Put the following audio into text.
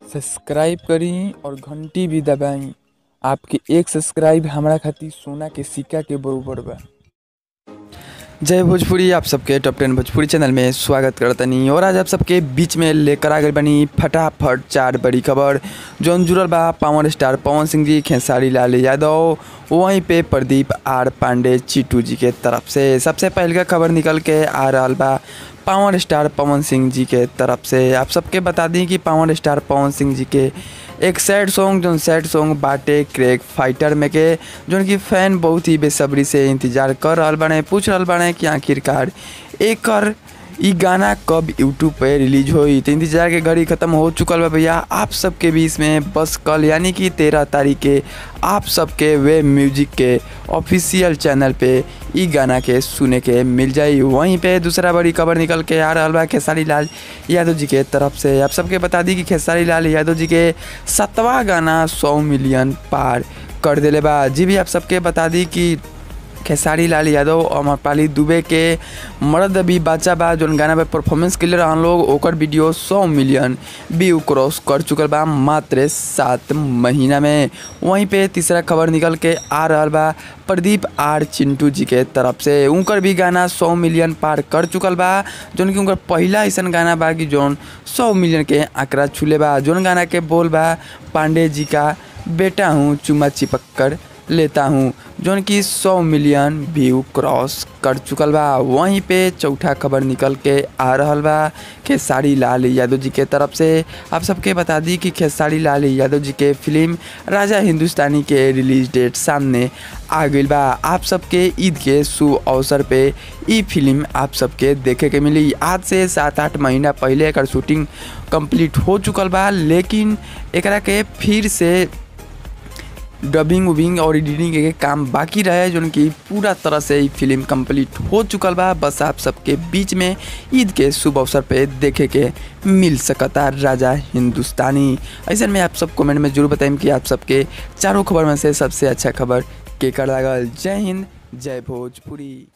subscribe करी और घंटी भी दबाई आपके एक सब्सक्राइब हमरा खातिर सोना के सिक्का के बरोबर बा जय भोजपुरी आप सबके टॉप टेन भोजपुरी चैनल में स्वागत करतनी और आज आप सबके बीच में लेकर आ गए बनी फटाफट चार बड़ी खबर जौन जुड़ल बा पावर स्टार पवन सिंह जी खेसारी लाल यादव वहीं पे प्रदीप आर पांडे चिट्टू जी के तरफ से सबसे पहले का खबर निकल के आ रहा बा पावर स्टार पवन सिंह जी के तरफ से आप सबके बता दी कि पावर स्टार पवन सिंह जी के एक सैड सॉन्ग जो सैड सॉन्ग बाटे क्रेक फाइटर में के जोन की फैन बहुत ही बेसब्री से इंतजार कर रहा बाड़े पूछ रहा बाड़े कि आखिरकार एकर ई गाना कब यूट्यूब पे रिलीज होई तो इंतजार के घड़ी खत्म हो चुकल बा भैया आप सबके बीच में बस कल यानी कि तेरह तारीख के आप सबके वे म्यूजिक के ऑफिशियल चैनल पे ई गाना के सुने के मिल जाई वहीं पे दूसरा बड़ी खबर निकल के आ रहा बा खेसारी लाल यादव जी के तरफ से आप सबके बता दी कि खेसारी लाल यादव जी के सतवा गाना सौ मिलियन पार कर दिले बा जी भी आप सबके बता दी कि खेसारी लाल यादव और अमरपाली दुबे के मर्द भी बच्चा बा जोन गाना पे परफॉर्मेंस के लिए रहन लोग ओकर वीडियो 100 मिलियन व्यू क्रॉस कर चुकल बा मात्र सात महीना में वहीं पे तीसरा खबर निकल के आ रहा बा प्रदीप आर चिंटू जी के तरफ से उनकर भी गाना 100 मिलियन पार कर चुकल बा जोन की उनकर पहला ऐसा गाना बा कि जोन 100 मिलियन के आंकड़ा छूले बा जोन गाना के बोल बा पांडे जी का बेटा हूँ चुमा चिपक कर लेता हूँ जोन की 100 मिलियन व्यू क्रॉस कर चुकल बा वहीं पे चौथा खबर निकल के आ रहल बा खेसारी लाल यादव जी के तरफ से आप सबके बता दी कि खेसारी लाल यादव जी के फिल्म राजा हिंदुस्तानी के रिलीज डेट सामने आ गई बा आप सबके ईद के शुभ अवसर पे ई फिल्म आप सबके देखे के मिली आज से सात आठ महीना पहले एकर शूटिंग कंप्लीट हो चुकल बा लेकिन एकरा के फिर से डबिंग उबिंग और एडिटिंग के काम बाकी रहे जो कि पूरा तरह से ही फिल्म कंप्लीट हो चुकल बा बस आप सबके बीच में ईद के शुभ अवसर पे देखे के मिल सकता राजा हिंदुस्तानी ऐसे में आप सब कमेंट में जरूर बताएं कि आप सबके चारों खबर में से सबसे अच्छा खबर के कर लागल जय हिंद जय भोजपुरी